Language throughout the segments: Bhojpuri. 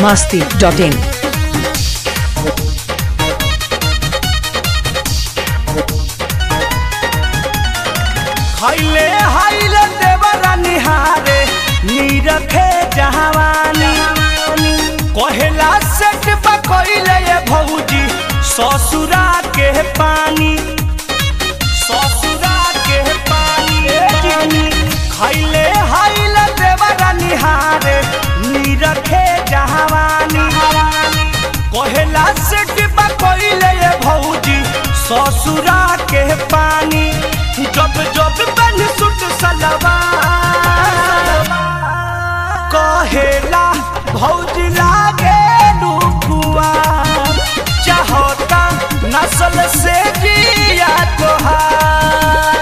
biharmasti.in खैले हाइले देवरा निहारे नीरखे जहावानी कहेला सेट पकैले ये भौजी ससुरा के पानी ससुरा के पानी खैले हाइले देवरा निहारे नीरखे जहावानी कहेला सेट पकैले ये भौजी ससुरा के पानी जब जब बन सुट सलवा कहेला भौजी लागे लुकुआ चाहता नस्ल से जिया तोहार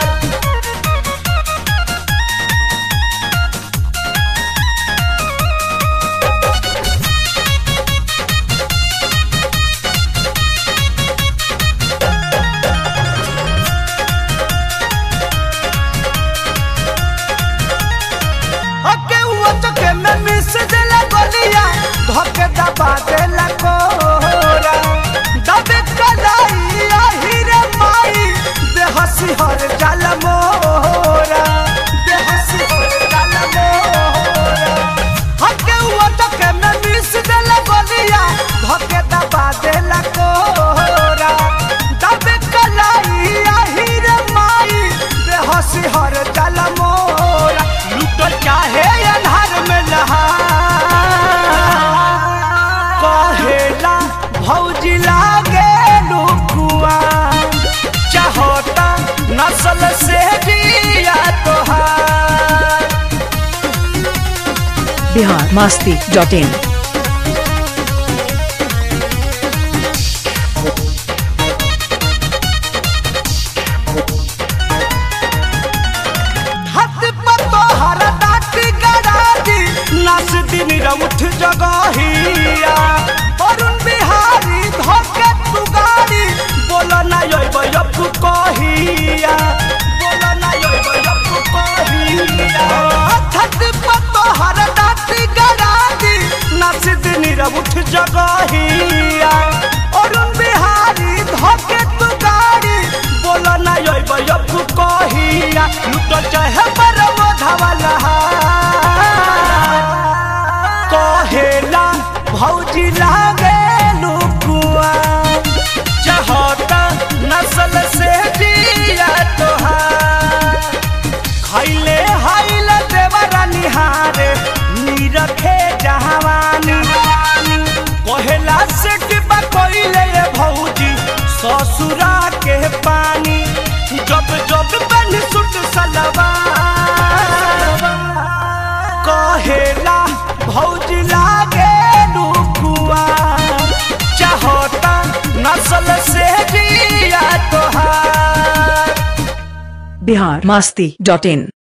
हके हुआ चके में मिस देला गलिया धके दबा देला कोरा दबे कलाई आहिरे माई दे हसी हर जल मोरा दे हसी हर जल मोरा हके हुआ चके में मिस देला गलिया धके दबा देला कोरा दबे कलाई आहिरे माई दे हसी हर जल मोरा लुटल चाहे अन्हार में नहा कहेला भौजी लागे लुकुआ चाहता नस्ल से जिया तोहार biharmasti.in हाथ पर तो हर डाटी गड़ादी नस दिन रउठ जगहिया अरुण बिहारी धोके तू गाड़ी बोल ना योब यप कहिया बोल ना योब यप कहिया हाथ पर तो हर डाटी गड़ादी नस दिन रउठ जगहिया अरुण बिहारी धोके तू गाड़ी बोल ना योब यप कहिया लुटल चाहे बरमो धवला कहेला भौजी लागे लुकुआ चाहता नस्ल से जिया तोहार खैले हाइले देवरा निहारे नीरखे जहावानी कहेला से डिब्बा कोइले ये भौजी ससुरा के पानी जब जब बन सुट सलवा कहेला भौजी लागे लुकुआ चाहता नस्ल से जिया तोहार biharmasti.in